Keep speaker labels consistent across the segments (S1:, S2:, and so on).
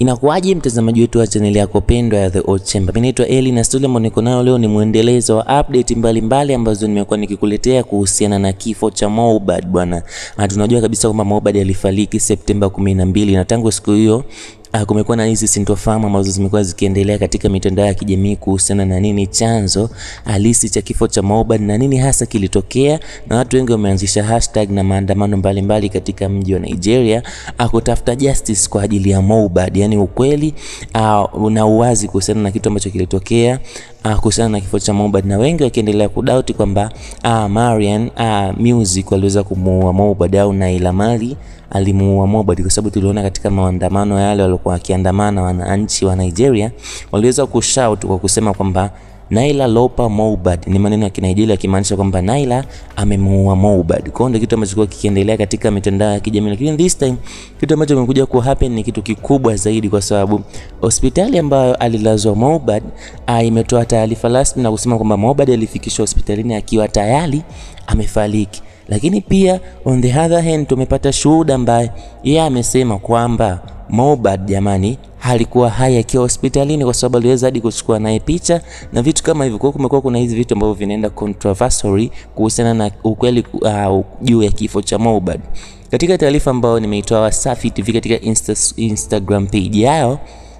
S1: Inakuwaje mtazamaji wetu wa chaneli yako pendwa ya The Old Chamber? Mimi naitwa Eli na story ambayo niko nayo leo ni mwendelezo wa update mbalimbali mbali ambazo nimekuwa nikikuletea kuhusiana na kifo cha Mohbad bwana. Na tunajua kabisa kwamba Mohbad alifariki Septemba 12 na tangu siku hiyo Uh, kumekuwa na hizi sintofahamu ambazo zimekuwa zikiendelea katika mitandao ya kijamii kuhusiana na nini chanzo halisi cha kifo cha Mohbad na nini hasa kilitokea, na watu wengi wameanzisha hashtag na maandamano mbalimbali katika mji wa Nigeria uh, kutafuta justice kwa ajili ya Mohbad, yani ukweli uh, na uwazi kuhusiana na kitu ambacho kilitokea uh, kuhusiana na kifo cha Mohbad, na wengi wakiendelea kudoubt kwamba uh, Marian uh, Music waliweza kumuua Mohbad au Naila Marley alimuua Mohbad kwa sababu tuliona katika maandamano yale waliokuwa wakiandamana wananchi wa Nigeria waliweza kushout kwa kusema kwamba Naila lopa Mohbad, ni maneno ya Kinigeria yakimaanisha kwamba Naila amemuua Mohbad. Kwa hiyo ndio kitu ambacho kilikuwa kikiendelea katika mitandao ya kijamii, lakini this time kitu ambacho kimekuja ku happen ni kitu kikubwa zaidi, kwa sababu hospitali ambayo alilazwa Mohbad imetoa taarifa rasmi na kusema kwamba Mohbad alifikishwa hospitalini akiwa tayari amefariki lakini pia on the other hand tumepata shuhuda ambaye yeye amesema kwamba Mohbad jamani, halikuwa hai akiwa hospitalini, kwa sababu aliweza hadi kuchukua naye picha na vitu kama hivyo. Kwa hiyo kumekuwa kuna hizi vitu ambavyo vinaenda controversial kuhusiana na ukweli uh, juu ya kifo cha Mohbad. Katika taarifa ambayo nimeitoa Wasafi TV katika Insta, Instagram page yao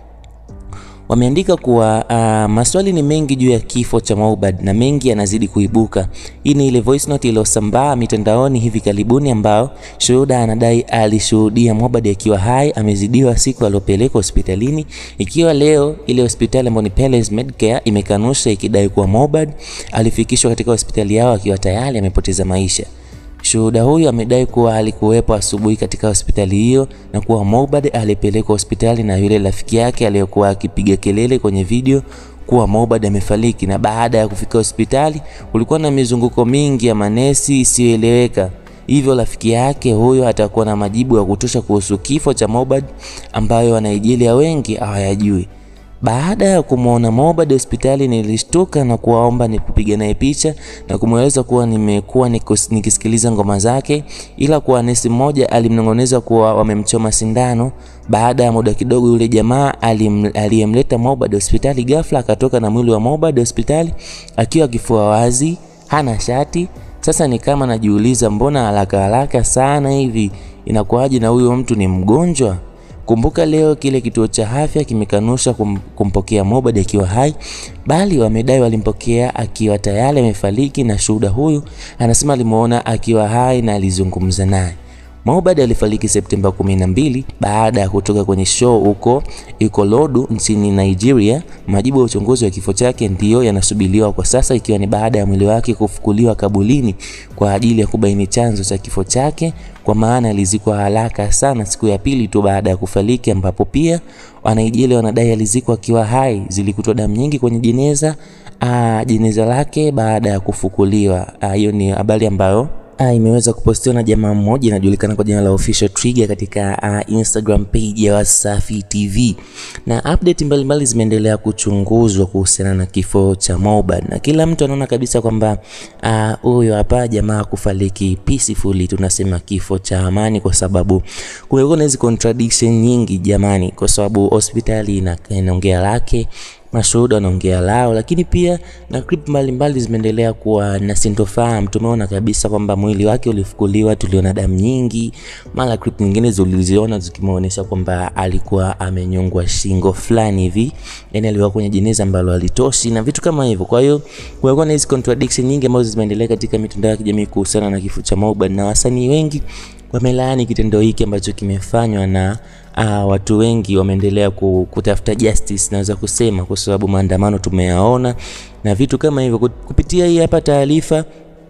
S1: wameandika kuwa uh, maswali ni mengi juu ya kifo cha Mohbad na mengi yanazidi kuibuka. Hii ni ile voice note iliyosambaa mitandaoni hivi karibuni, ambao shuhuda anadai alishuhudia Mohbad akiwa hai amezidiwa siku aliyopelekwa hospitalini, ikiwa leo ile hospitali ambayo ni Palace Medcare imekanusha ikidai kuwa Mohbad alifikishwa katika hospitali yao akiwa tayari amepoteza maisha. Shuhuda huyu amedai kuwa alikuwepo asubuhi katika hospitali hiyo na kuwa Mohbad alipelekwa hospitali na yule rafiki yake aliyokuwa akipiga kelele kwenye video kuwa Mohbad amefariki. Na baada ya kufika hospitali, kulikuwa na mizunguko mingi ya manesi isiyoeleweka, hivyo rafiki yake huyo atakuwa na majibu ya kutosha kuhusu kifo cha Mohbad ambayo Wanaijeria wengi hawayajui. Baada ya kumwona Mohbad hospitali nilishtuka na kuwaomba nikupiga naye picha na kumweleza kuwa nimekuwa nikisikiliza ngoma zake, ila kuwa nesi mmoja alimnong'oneza kuwa wamemchoma sindano. Baada ya muda kidogo, yule jamaa aliyemleta Mohbad hospitali ghafla akatoka na mwili wa Mohbad hospitali akiwa kifua wazi, hana shati. Sasa ni kama najiuliza, mbona haraka haraka sana hivi? Inakuwaje na huyo mtu ni mgonjwa? Kumbuka leo kile kituo cha afya kimekanusha kum, kumpokea Mohbad akiwa hai, bali wamedai walimpokea akiwa tayari amefariki, na shuhuda huyu anasema alimuona akiwa hai na alizungumza naye. Mohbad alifariki Septemba 12 baada ya kutoka kwenye show huko Ikorodu nchini Nigeria. Majibu ya uchunguzi wa kifo chake ndiyo yanasubiriwa kwa sasa, ikiwa ni baada ya mwili wake kufukuliwa kabulini kwa ajili ya kubaini chanzo cha kifo chake, kwa maana alizikwa haraka sana siku ya pili tu baada ya kufariki, ambapo pia Wanigeria wanadai alizikwa akiwa hai. Zilikutwa damu nyingi kwenye jeneza aa, jeneza lake baada ya kufukuliwa. Hiyo ni habari ambayo Ah, imeweza kupostiwa na jamaa mmoja inajulikana kwa jina la Official Trigger katika uh, Instagram page ya Wasafi TV, na update mbalimbali zimeendelea kuchunguzwa kuhusiana na kifo cha Mohbad, na kila mtu anaona kabisa kwamba huyo uh, hapa jamaa kufariki peacefully, tunasema kifo cha amani, kwa sababu kumekuwa na hizi contradiction nyingi jamani, kwa sababu hospitali inaongea lake mashuhuda wanaongea lao, lakini pia na clip mbalimbali zimeendelea kuwa na sintofahamu. Tumeona kabisa kwamba mwili wake ulifukuliwa, tuliona damu nyingi, mara clip nyingine ziliziona zikimuonesha kwamba alikuwa amenyongwa shingo fulani hivi, yani alikuwa kwenye jeneza ambalo alitoshi na vitu kama hivyo. Kwa hiyo kumekuwa na hizi contradiction nyingi ambazo zimeendelea katika mitandao ya kijamii kuhusiana na kifo cha Mohbad, na wasanii wengi wamelaani kitendo hiki ambacho kimefanywa na uh, watu wengi wameendelea kutafuta justice, naweza kusema kwa sababu maandamano tumeyaona na vitu kama hivyo. Kupitia hii hapa taarifa,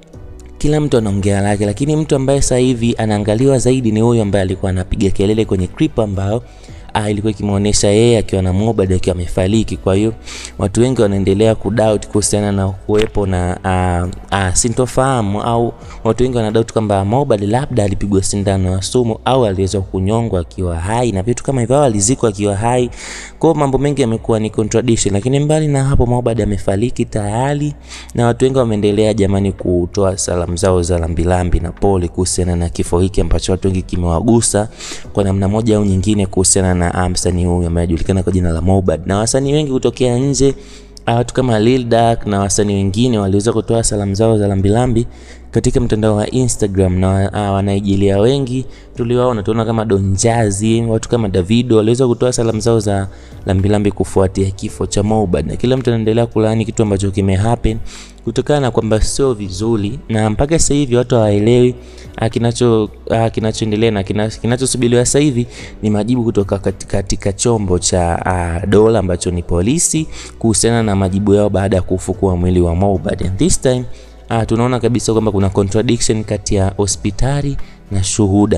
S1: kila mtu anaongea lake, lakini mtu ambaye sasa hivi anaangaliwa zaidi ni huyo ambaye alikuwa anapiga kelele kwenye clip ambao ah, ilikuwa ikimuonesha yeye akiwa na Mohbad akiwa amefariki. Kwa hiyo watu wengi wanaendelea kudoubt kuhusiana na kuwepo na ah, ah, sintofahamu au watu wengi wanadoubt kwamba Mohbad labda alipigwa sindano ya sumu au aliweza kunyongwa akiwa hai na vitu kama hivyo, au alizikwa akiwa hai. Kwa hiyo mambo mengi yamekuwa ni contradiction, lakini mbali na hapo Mohbad amefariki tayari na watu wengi wameendelea jamani kutoa salamu zao za lambilambi na pole kuhusiana na kifo hiki ambacho watu wengi kimewagusa kwa namna moja au nyingine kuhusiana na na msanii huyu ambaye anajulikana kwa jina la Mobad, na wasanii wengi kutokea nje watu kama Lil Durk na wasanii wengine waliweza kutoa salamu zao za lambilambi katika mtandao wa Instagram na uh, wanaijilia wengi tuliwaona, tunaona kama Don Jazzy, watu kama Davido waliweza kutoa salamu zao za lambilambi kufuatia kifo cha Mobad, na kila mtu anaendelea kulaani kitu ambacho kimehappen kutokana na kwamba sio vizuri, na mpaka sasa hivi watu hawaelewi kinacho kinachoendelea na kinachosubiriwa sasa hivi ni majibu kutoka katika, katika chombo cha uh, dola ambacho ni polisi kuhusiana na majibu yao baada ya kufukua mwili wa Mobad. And this time uh, tunaona kabisa kwamba kuna contradiction kati ya hospitali na shuhuda.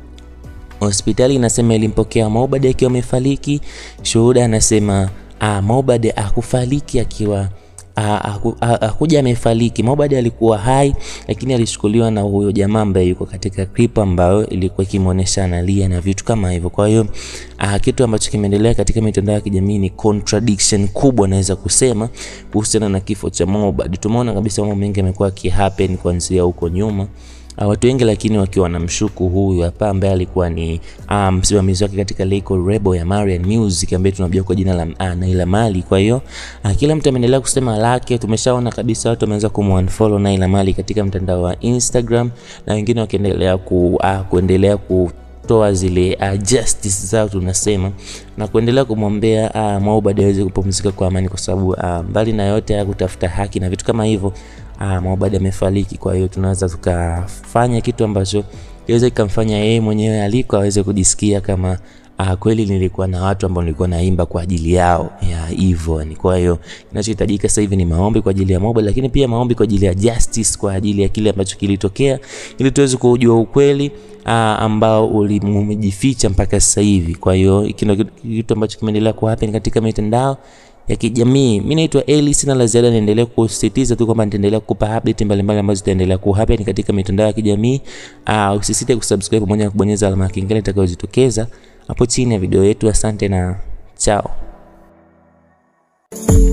S1: Hospitali inasema ilimpokea Mobad akiwa amefariki, shuhuda anasema uh, Mobad akufariki akiwa hakuja amefariki. Mobad alikuwa hai, lakini alichukuliwa na huyo jamaa ambaye yuko katika clip ambayo ilikuwa ikimuonesha analia na vitu kama hivyo. Kwa hiyo kitu ambacho kimeendelea katika mitandao ya kijamii ni contradiction kubwa, naweza kusema kuhusiana na kifo cha Mobad. Tumeona kabisa mambo mengi yamekuwa yakihappen kuanzia huko nyuma watu wengi lakini wakiwa wanamshuku huyu hapa ambaye alikuwa ni msimamizi um, wake katika record label ya Marian Music ambaye tunajua kwa jina la uh, Naila Mali. Kwa hiyo uh, kila mtu ameendelea kusema lake. Tumeshaona kabisa watu wameanza kumunfollow Naila Mali katika mtandao wa Instagram na wengine wakiendelea ku, uh, kuendelea ku toa zile uh, justice zao tunasema na kuendelea kumwombea uh, Mobad aweze kupumzika kwa amani, kwa sababu uh, mbali na yote ya kutafuta haki na vitu kama hivyo uh, Mobad amefariki. Kwa hiyo tunaweza tukafanya kitu ambacho kiweze kikamfanya yeye mwenyewe aliko aweze kujisikia kama uh, kweli nilikuwa na watu ambao nilikuwa naimba kwa ajili yao ya hivyo. Ni kwa hiyo kinachohitajika sasa hivi ni maombi kwa ajili ya Mobad, lakini pia maombi kwa ajili ya justice, kwa ajili ya kile ambacho kilitokea, ili tuweze kujua ukweli uh, ambao umejificha mpaka sasa hivi. Kwa hiyo hiki ndio kitu ambacho kimeendelea ku happen katika mitandao ya kijamii. Mimi naitwa Eli, sina la ziada, naendelea kusisitiza tu kwamba nitaendelea kukupa update mbalimbali ambazo zitaendelea ku happen katika mitandao ya kijamii. Uh, usisite kusubscribe pamoja na kubonyeza alama ya kengele itakayojitokeza hapo chini ya video yetu. Asante na chao.